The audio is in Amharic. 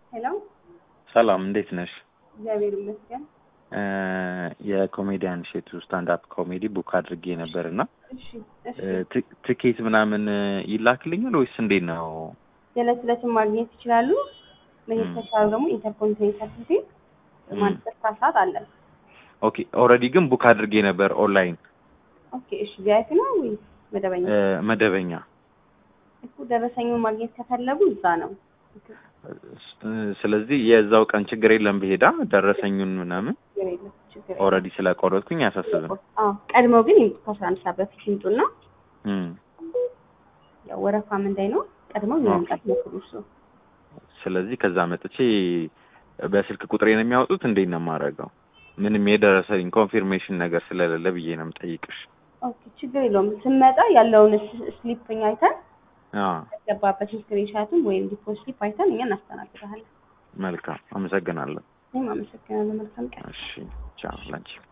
ሄሎ ሰላም እንዴት ነሽ? እግዚአብሔር ይመስገን። እ የኮሜዲያን ሼቱ ስታንድ አፕ ኮሜዲ ቡክ አድርጌ ነበር እና እሺ እሺ። እ ት- ትኬት ምናምን ይላክልኛል ወይስ እንዴት ነው? የዕለት ዕለትን ማግኘት ይችላሉ። መሄድ ም። ከቻሉ ደግሞ ኢንተርኮንቲኔንታል ሆቴል ም። ማለት ሰዓት አለን። ኦኬ ኦልሬዲ ግን ቡክ አድርጌ ነበር ኦንላይን ኦኬ እሺ። ቪአይፒ ነው ወይስ መደበኛ? እ መደበኛ እኮ ደረሰኙን ማግኘት ከፈለጉ እዛ ነው። እ ስለዚህ የዛው ቀን ችግር የለም ብሄዳ ደረሰኙን ምናምን ችግር የለም ችግር የለም። ኦልሬዲ ስለቆረጥኩኝ አያሳስብም። አዎ ቀድመው ግን ይምጡ ከአስራ አንድ ሰዓት በፊት ይምጡና እም። ያው ወረፋም እንዳይኖር ቀድመው የመምጣት ሞክሩ እሱ ስለዚህ ከዛ መጥቼ በስልክ ቁጥሬ ነው የሚያወጡት። እንዴት ነው የማደርገው? ምንም የደረሰኝ ኮንፊርሜሽን ነገር ስለሌለ ብዬ ነው የምጠይቅሽ። ኦኬ ችግር የለውም። ስንመጣ ያለውን ስ- ስሊፕኝ አይተን አዎ ያስገባበትን ስክሪንሻቱም ወይም ዲፖ ስሊፕ አይተን እኛ እናስተናግዳለን። መልካም አመሰግናለሁ። እኔም አመሰግናለሁ። መልካም ቀን። እሺ ቻው ላንቺ